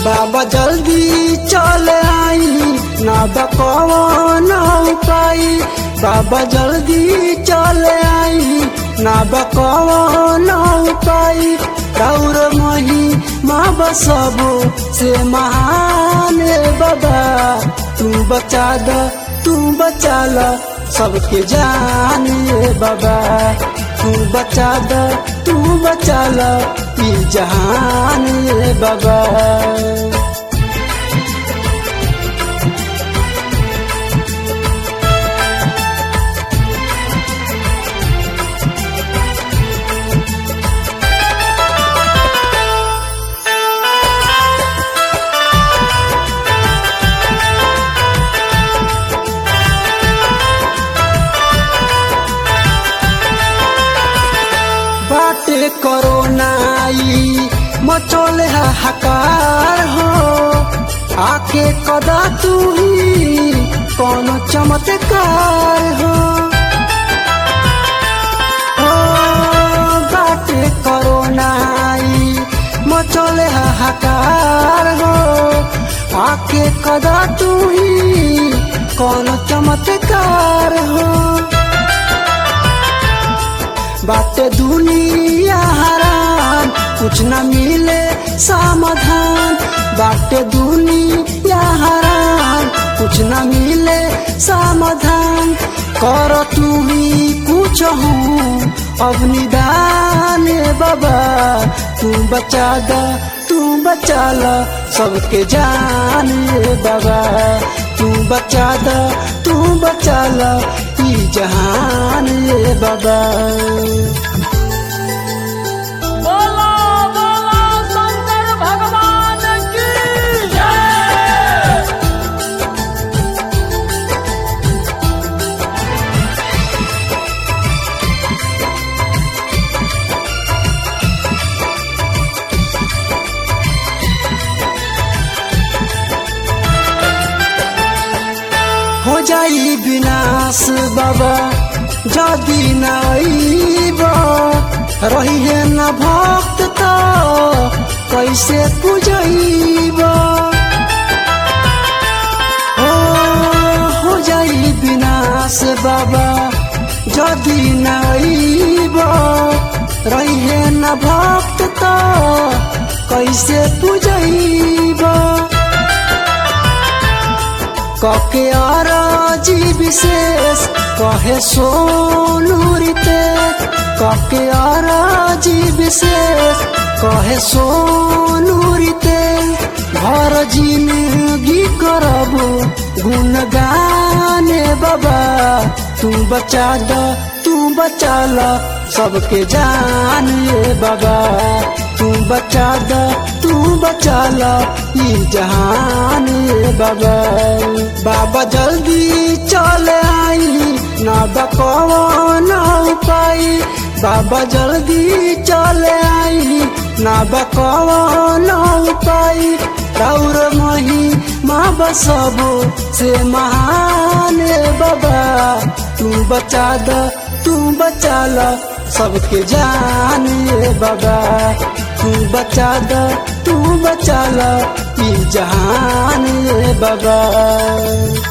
बाबा जल्दी चल आई ना बकवन उपाय बाबा जल्दी चल आई ना बकवन उपाय राउर मही माँ बसबो से महान बाबा तू बचा द तू बचा ल सबके जान बाबा तू बचा द तू बचा ल ई जहान बाबा बाटे करोनाई मचोले हाहाकार हो आके कदा तू ही कौन चमत्कार हो हो बाटे करोनाई मचोले हाहाकार हो आके कदा तू ही कौन चमत्कार हो बाटे दुनिया हराम कुछ न मिले समाधान बाटे दुनिया हराम कुछ न मिले समाधान कर तू ही कुछ हूँ अब निदान बाबा तू बचा द तू बचा ल सबके जान बाबा तू बचा द तू बचा ल ई जहान बाबा बोलो बोलो शंकर भगवान की जय हो जाई विनाश बाबा जदि न अइब रही न भक्त त कैसे पूजैब हो हो जाई विनाश बाबा जदि न अइब रही न भक्त त कैसे पूजैब कके अरजी विशेष कहे सोनू रीते कके अरजी विशेष कहे सोनू रीते घर जिंदगी करबो गुणगाने बाबा तू बचा द तू बचा ल सबके जान बाबा तू बचा द तू बचा ल ई जहान बाबा बाबा जल्दी चल आई ना बकवन उपाय बाबा जल्दी चल आई ना बकवन उपाय राउर मही माँ बसबो से महान बाबा तू बचा द तू बचा ल सबके जान बाबा तू बचा द तू बचा ल ई जहान बाबा